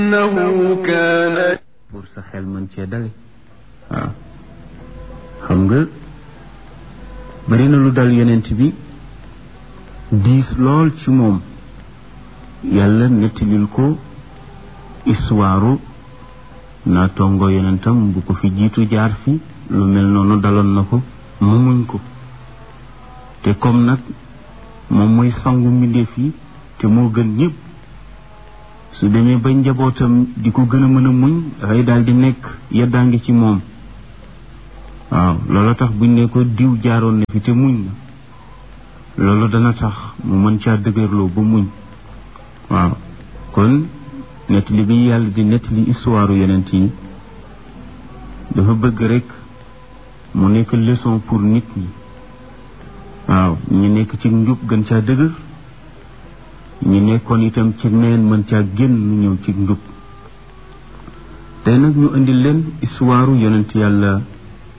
إنه كان pour sa xel mën cee dale waaw xam nga bari na lu dal yonent bi diis lool ci moom yàlla nettalil ko histoire naa tongo yonentam bu ko fi jiitu jaar fi lu mel noonu daloon na ko mu muñ ko te comme nag moom mooy sangu mbindeef yi te moo gën ñëpp su demee ba njabootam di ko gën a mën a muñ dafay daal di nekk yeddaa ngi ci moom waaw loolu tax buñ ne ko diw jaaroon na fi te muñ na loolu dana tax mu mën caa dëgërloo ba muñ waaw kon nettali bi yàlla di nettali histoire yonent yi dafa bëgg rek mu nekk leçon pour nit ñi waaw ñu nekk ci njub gën caa dëgër ñi nekkoon itam ci neen mën caa génn ñëw ci njub tey nag ñu indi leen histoire yonent yàlla